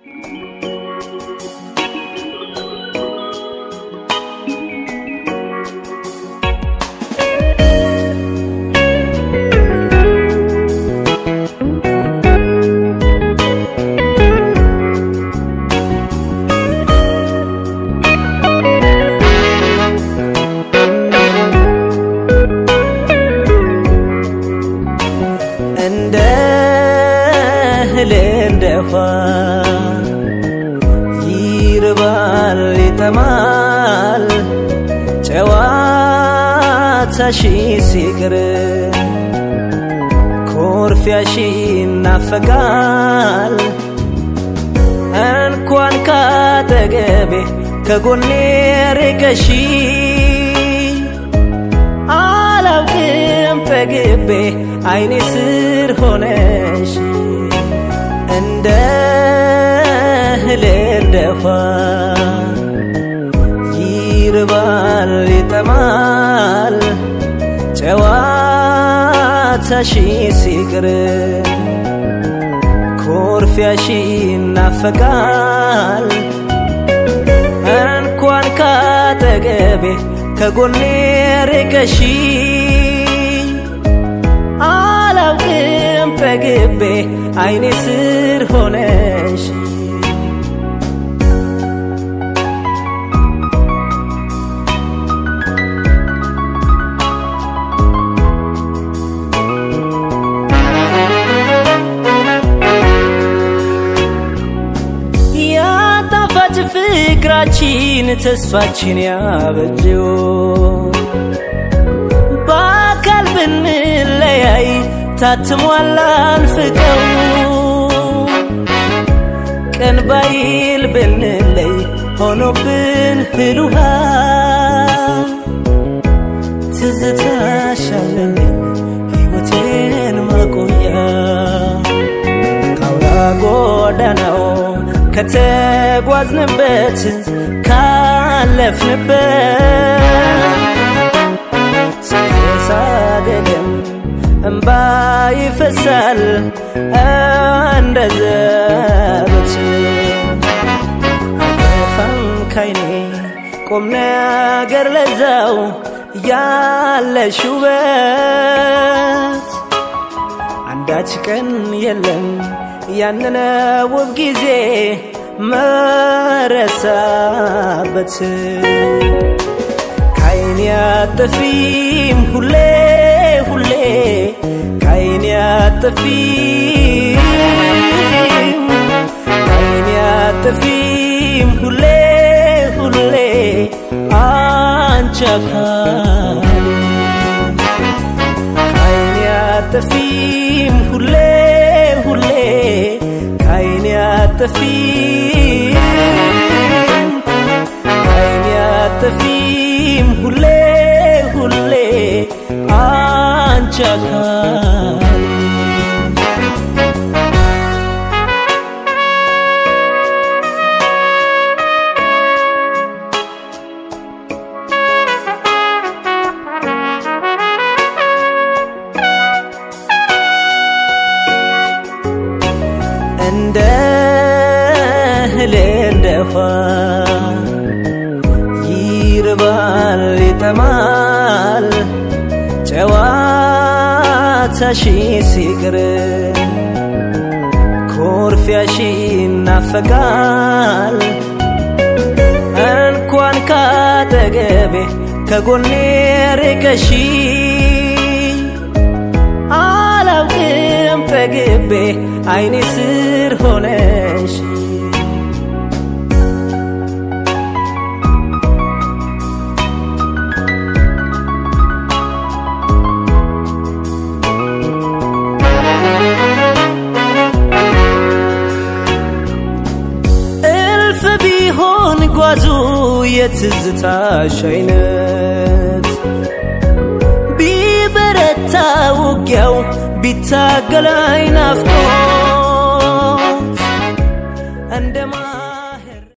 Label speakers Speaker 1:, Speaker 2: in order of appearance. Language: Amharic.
Speaker 1: እንደ እህል እንደ ውሃ ይርባል ይጠማል ጨዋታሽ ሲቅር ኮርፊያሽ ይናፈቃል እንኳን ካጠገቤ ከጎኔ ርቀሽ አላውቅም ጠግቤ አይኔ ስር ሆነሽ እንደ እህል እንደ ውሃ ይርባል ይጠማል ጨዋታሽ ሲቅር ኮርፊያሽ ይናፈቃል እንኳን ካጠገቤ ከጎኔ ርቀሽ አላውቅም ጠግቤ አይኔ ስር ሆነሽ ያጣፋጭ ፍቅራችን ተስፋችን ያበጀው በአካል ብንለያይ ታትሟል አንፍቀው ቀን ባይል ብንለይ ሆኖብን ህል ውሃ ትዝታሻለልኝ ሕይወቴን ማቆያ ካውራ ጎዳናው ከተጓዝንበት ካለፍንበት ሳገደም እምባ ይፈሳል እንደ ዘበት አይጠፋም ካይኔ ቁም ነገር ለዛው ያለሽ ውበት አንዳች ቀን የለም ያንን ውብ ጊዜ መረሳበት ካይን ያጠፊም ሁሌ ሁሌ ካይን ያጠፊም ካይን ያጠፊም ሁሌ ሁሌ አንቺ አካል ካይን ያጠፊም ሁሌ ሁሌ ካይን ያጠፊም ካይን ያጠፊም ሁሌ ሁሌ አንቺ አካል እንደ እህል እንደ ውሃ ይርባል ይጠማል ጨዋታሽ ሲቅር ኮርፊያሽ ይናፈቃል እንኳን ካጠገቤ ከጎኔ ርቀሽ አላውቅም ጠግቤ አይኔ ስር ሆነሽ እልፍ ቢሆን ጓዙ የትዝታሽ አይነት ቢበረታ ውጊያው ቢታገላይ ናፍቆት እንደማ